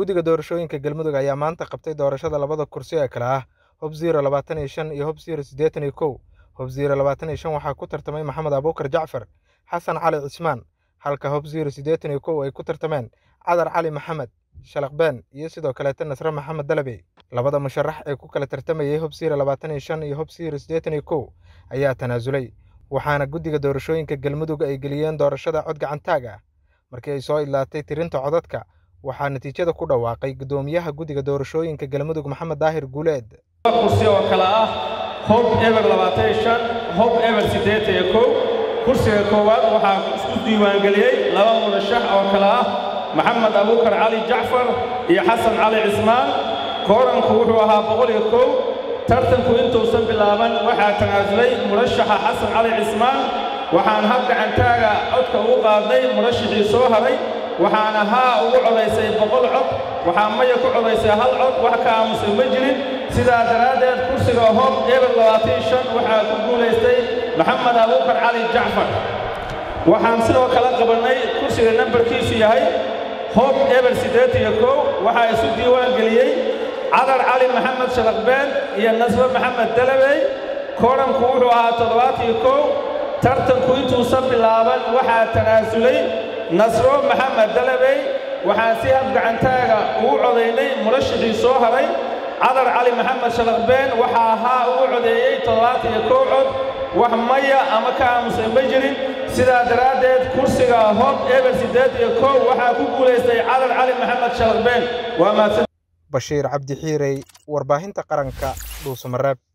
guddiga doorashooyinka galmudug ayaa maanta qabtay doorashada labada kursi ee kale ah hob ziro labaatan iyo shan iyo hob ziro siddeetan iyo kow hob ziro labaatan iyo shan waxaa ku tartamay maxamed abuukar jacfar xasan cali cismaan halka hob ziro siddeetan iyo kow ay ku tartameen cadar cali maxamed shalaqbeen iyo sidoo kaleeta nasre maxamed dalabey labada musharax ee ku kala tartamayay hob ziro labaatan iyo shan iyo hob ziro siddeetan iyo kow ayaa tanaasulay waxaana guddiga doorashooyinka galmudug ay geliyeen doorashada cod gacantaag ah markii ay soo idlaatay tirinta codadka waxaa natiijada ku dhawaaqay guddoomiyaha guddiga doorashooyinka galmudug maxamed daahir guuleed kursi oo kale ah hob eber labaatan iyo shan hob eber siddeetan iyo kow kursiga koowaad waxaa isku diiwaangeliyey laba murashax oo kale ah maxamed abuukar cali jacfar iyo xasan cali cismaan kooranku wuxuu ahaa boqol iyo kow tartanku intuusan bilaaban waxaa tanaasulay murashaxa xasan cali cismaan waxaan hab gacantaaga codka ugu qaadnay murashaxii soo haray waxaana haa ugu codaysay boqol cod waxaa maya ku codaysay hal cod wax ka aamusay ma jirin sidaa daraaddeed kursiga hob eber labaatan shan waxaa ku guulaystay maxamed abuukar cali jacfar waxaan sidoo kale qabannay kursiga nambarkiisu yahay hob eber siddeetan iyo kow waxaa isu diiwaan geliyey cadar cali maxamed shalaqbeen iyo nasre maxamed dalabey kooranku wuxuu ahaa toddobaatan iyo kow tartanku intuusan bilaaban waxaa tanaasulay nasro maxamed dalabey waxaan si hab gacantaaga ugu codaynay murashaxii soo haray cadar cali maxamed shalaqbeen waxaa ahaa ugu codeeyey toddobaatan iyo kow cod wax maya ama ka aamusay ma jirin sidaa daraaddeed kursiga hob eber siddeed iyo kow waxaa ku guulaystay cadar cali maxamed shalaqbeen waa mahadsan bashiir cabdi xiirey warbaahinta qaranka dhuusamareeb